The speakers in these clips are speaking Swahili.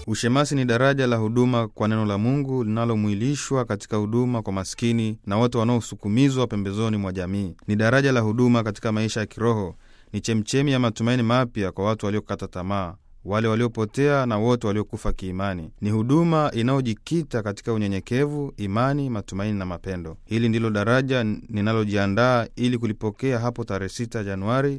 Ushemasi ni daraja la huduma kwa neno la Mungu linalomwilishwa katika huduma kwa maskini na wote wanaosukumizwa pembezoni mwa jamii. Ni daraja la huduma katika maisha ya kiroho, ni chemchemi ya matumaini mapya kwa watu waliokata tamaa, wale waliopotea na wote waliokufa kiimani. Ni huduma inayojikita katika unyenyekevu, imani, matumaini na mapendo. Hili ndilo daraja ninalojiandaa ili kulipokea hapo tarehe 6 Januari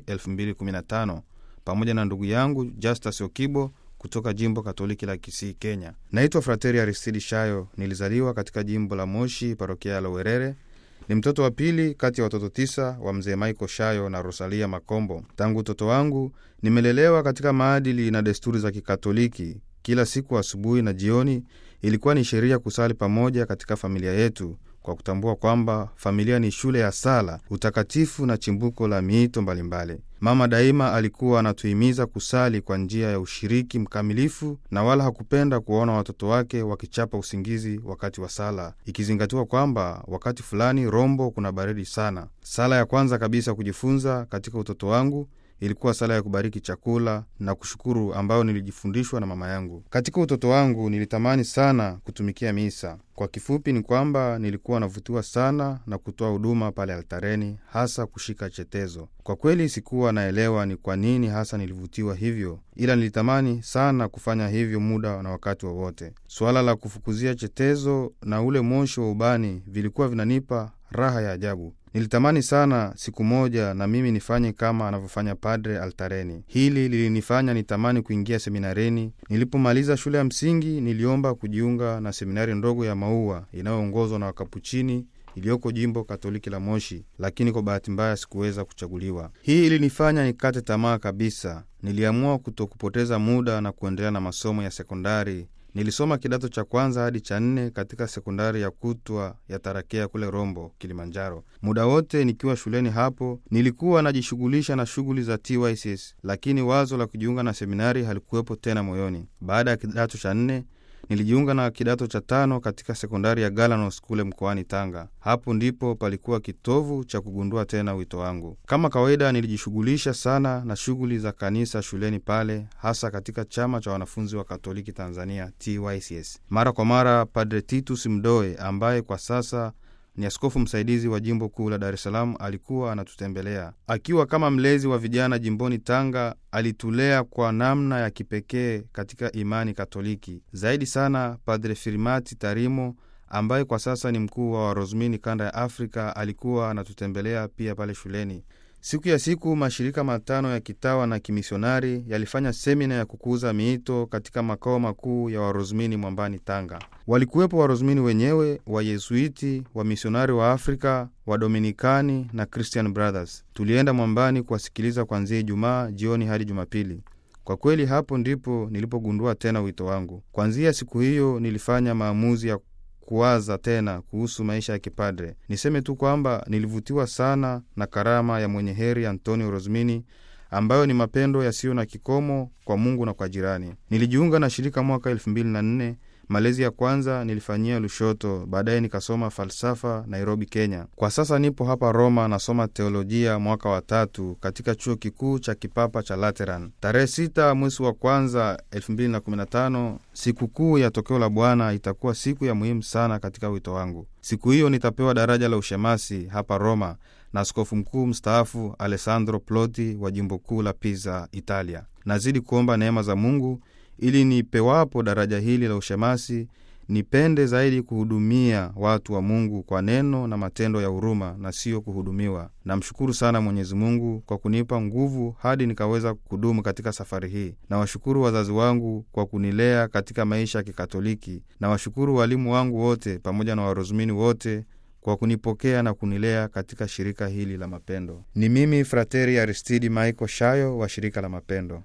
2015 pamoja na ndugu yangu Justus Okibo kutoka jimbo Katoliki la Kisii, Kenya. Naitwa Frateri Aristidi Shayo. Nilizaliwa katika jimbo la Moshi, parokia ya Lowerere. Ni mtoto wa pili kati ya watoto tisa wa mzee Michael Shayo na Rosalia Makombo. Tangu utoto wangu nimelelewa katika maadili na desturi za Kikatoliki. Kila siku asubuhi na jioni ilikuwa ni sheria kusali pamoja katika familia yetu, kwa kutambua kwamba familia ni shule ya sala, utakatifu na chimbuko la miito mbalimbali. Mama daima alikuwa anatuhimiza kusali kwa njia ya ushiriki mkamilifu, na wala hakupenda kuwaona watoto wake wakichapa usingizi wakati wa sala, ikizingatiwa kwamba wakati fulani Rombo kuna baridi sana. Sala ya kwanza kabisa kujifunza katika utoto wangu ilikuwa sala ya kubariki chakula na kushukuru, ambayo nilijifundishwa na mama yangu. Katika utoto wangu nilitamani sana kutumikia misa. Kwa kifupi ni kwamba nilikuwa navutiwa sana na kutoa huduma pale altareni, hasa kushika chetezo. Kwa kweli sikuwa naelewa ni kwa nini hasa nilivutiwa hivyo, ila nilitamani sana kufanya hivyo muda na wakati wowote wa suala la kufukuzia chetezo na ule moshi wa ubani vilikuwa vinanipa raha ya ajabu. Nilitamani sana siku moja na mimi nifanye kama anavyofanya padre altareni. Hili lilinifanya nitamani kuingia seminareni. Nilipomaliza shule ya msingi, niliomba kujiunga na seminari ndogo ya Maua inayoongozwa na Wakapuchini iliyoko jimbo Katoliki la Moshi, lakini kwa bahati mbaya sikuweza kuchaguliwa. Hii ilinifanya nikate tamaa kabisa. Niliamua kutokupoteza muda na kuendelea na masomo ya sekondari. Nilisoma kidato cha kwanza hadi cha nne katika sekondari ya kutwa ya Tarakea kule Rombo, Kilimanjaro. Muda wote nikiwa shuleni hapo nilikuwa najishughulisha na shughuli za TYCS, lakini wazo la kujiunga na seminari halikuwepo tena moyoni. Baada ya kidato cha nne nilijiunga na kidato cha tano katika sekondari ya Galanos kule mkoani Tanga. Hapo ndipo palikuwa kitovu cha kugundua tena wito wangu. Kama kawaida, nilijishughulisha sana na shughuli za kanisa shuleni pale, hasa katika chama cha wanafunzi wa Katoliki Tanzania, TYCS. Mara kwa mara, Padre Titus Mdoe ambaye kwa sasa ni askofu msaidizi wa jimbo kuu la Dar es Salaam alikuwa anatutembelea akiwa kama mlezi wa vijana jimboni Tanga. Alitulea kwa namna ya kipekee katika imani Katoliki. Zaidi sana, Padre Firimati Tarimo ambaye kwa sasa ni mkuu wa Warozmini kanda ya Afrika alikuwa anatutembelea pia pale shuleni. Siku ya siku mashirika matano ya kitawa na kimisionari yalifanya semina ya kukuza miito katika makao makuu ya Warozmini Mwambani, Tanga. Walikuwepo Warozmini wenyewe, Wayesuiti, wamisionari wa Afrika, Wadominikani na Christian Brothers. Tulienda Mwambani kuwasikiliza kuanzia Ijumaa jioni hadi Jumapili. Kwa kweli hapo ndipo nilipogundua tena wito wangu. Kuanzia siku hiyo nilifanya maamuzi ya kuwaza tena kuhusu maisha ya kipadre. Niseme tu kwamba nilivutiwa sana na karama ya mwenye heri Antonio Rosmini ambayo ni mapendo yasiyo na kikomo kwa Mungu na kwa jirani. Nilijiunga na shirika mwaka elfu mbili na nne. Malezi ya kwanza nilifanyia Lushoto, baadaye nikasoma falsafa Nairobi, Kenya. Kwa sasa nipo hapa Roma, nasoma teolojia mwaka wa tatu katika chuo kikuu cha kipapa cha Lateran. Tarehe sita mwezi wa kwanza elfu mbili na kumi na tano sikukuu ya tokeo la Bwana itakuwa siku ya muhimu sana katika wito wangu. Siku hiyo nitapewa daraja la ushemasi hapa Roma na askofu mkuu mstaafu Alessandro Ploti wa jimbo kuu la Pisa, Italia. Nazidi kuomba neema za Mungu ili nipewapo daraja hili la ushemasi nipende zaidi kuhudumia watu wa Mungu kwa neno na matendo ya huruma na siyo kuhudumiwa. Namshukuru sana Mwenyezi Mungu kwa kunipa nguvu hadi nikaweza kudumu katika safari hii. Nawashukuru wazazi wangu kwa kunilea katika maisha ya Kikatoliki. Nawashukuru walimu wangu wote pamoja na Warozumini wote kwa kunipokea na kunilea katika shirika hili la mapendo. Ni mimi Frateri Aristidi Michael Shayo wa shirika la mapendo.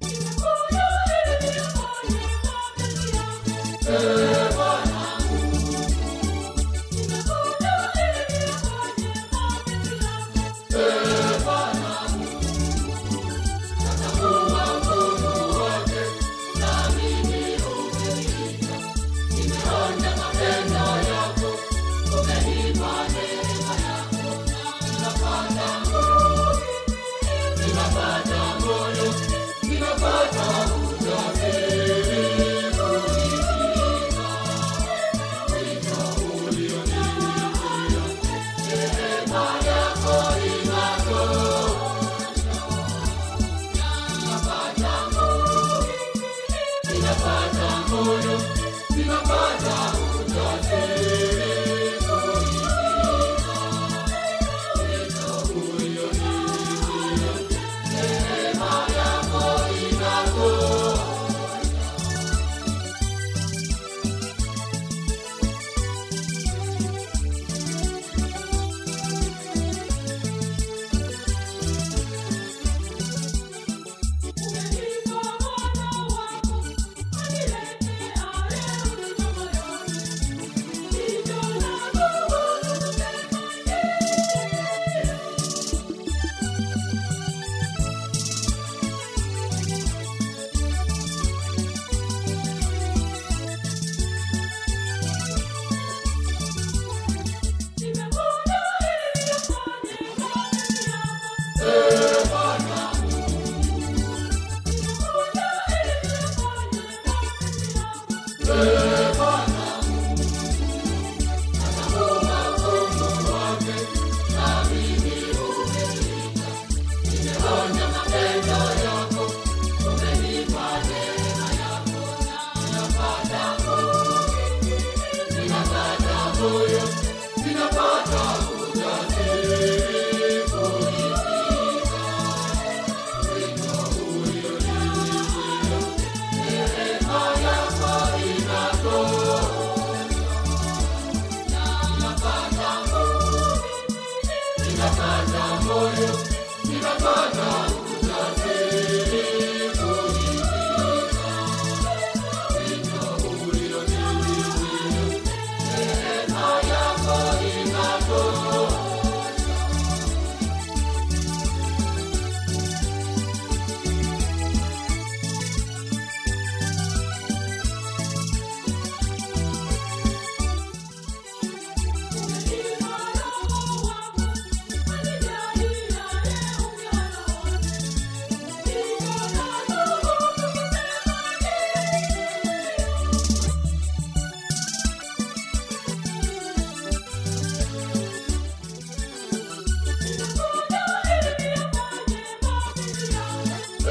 Ninapata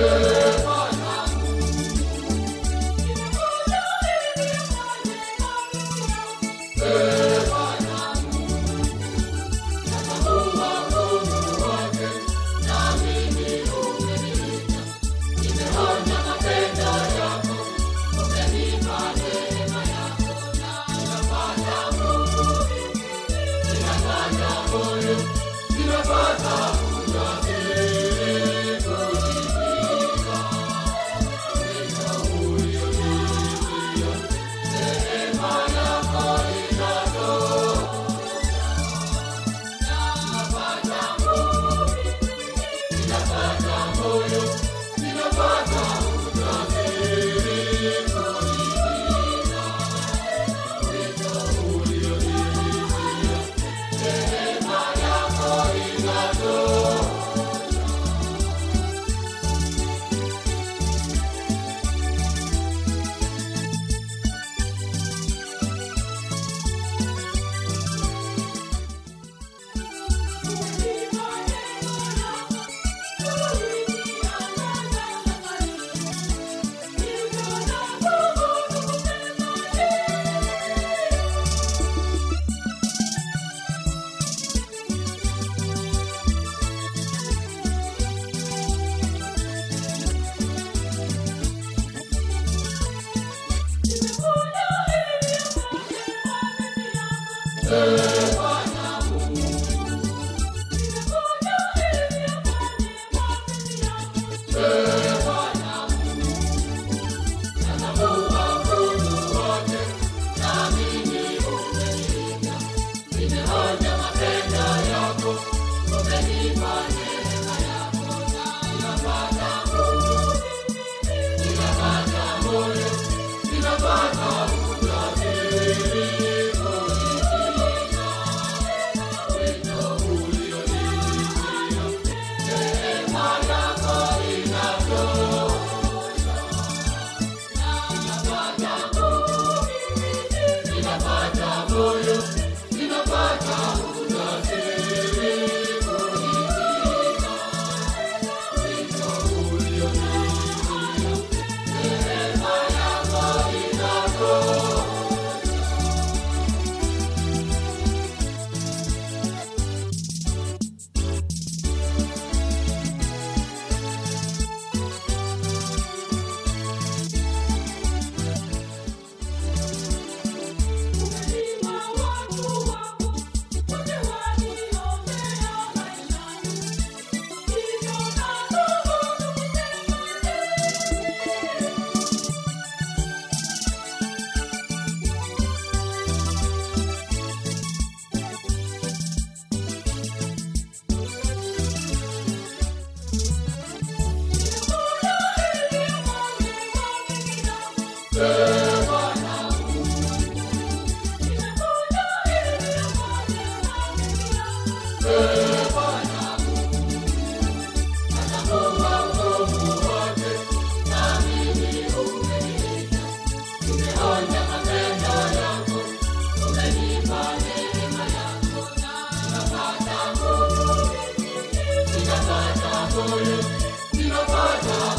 moyo ninapata